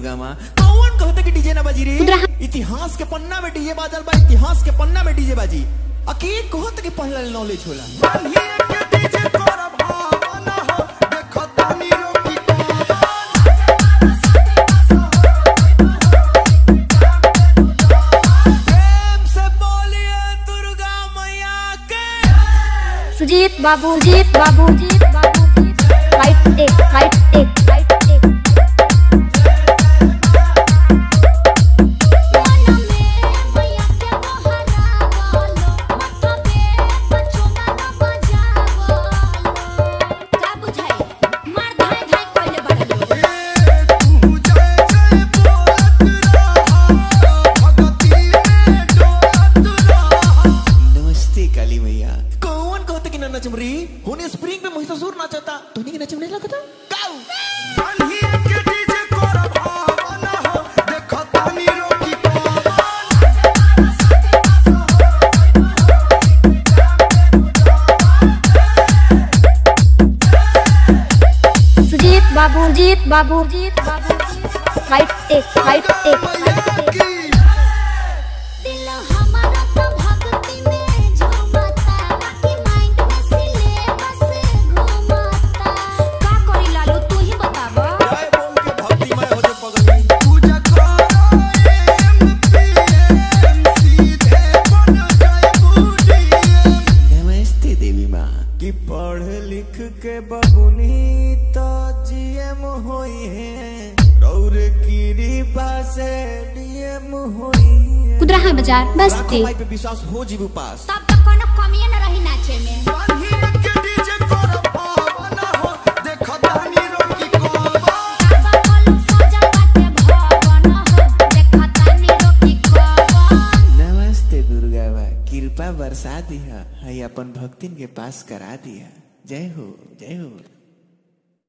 दुर्गा माँ कौन कहते कि डीजे ना बाजी रे खुदरा- इतिहास के पन्ना में डीजे बाजल बा इतिहास के पन्ना में डीजे बाजी अके कहत कि पहला नॉलेज होला प्रेम से बोलिए दुर्गा मैया के सुजीत बाबू जीत बाबू जीत बाबू fight take fight take fight take नमस्ते काली मैया कौन कहते कि ना नचम रे होने स्प्रिंग में महिषासुर नाचता तूने के नचम नहीं लगता गाओ सुजीत बाबू जीत बाबू जीत बाबू fight take fight take fight take दिल हमारा तो भक्ति में झूमता बाकी माइंड में सिलेबस घूमता का करी लालू तू ही बतावा जय बोल के भक्तिमय हो जो पगली नमस्ते देवी माँ कि पढ़ लिख के बबुनी तो जीएम होई है रौर की से डीएम होई है कुदराहा बाजार बस्ती लाखों भाई पे विश्वास हो जीव पास तब तक कोनो कमिए न रही नाचे में बाबा बोलू सजल बाटे भवन हो देखता नी रोकी कवन नमस्ते दुर्गा बा कृपा बरसा दिया है अपन भक्तिन के पास करा दिया जय हो जय हो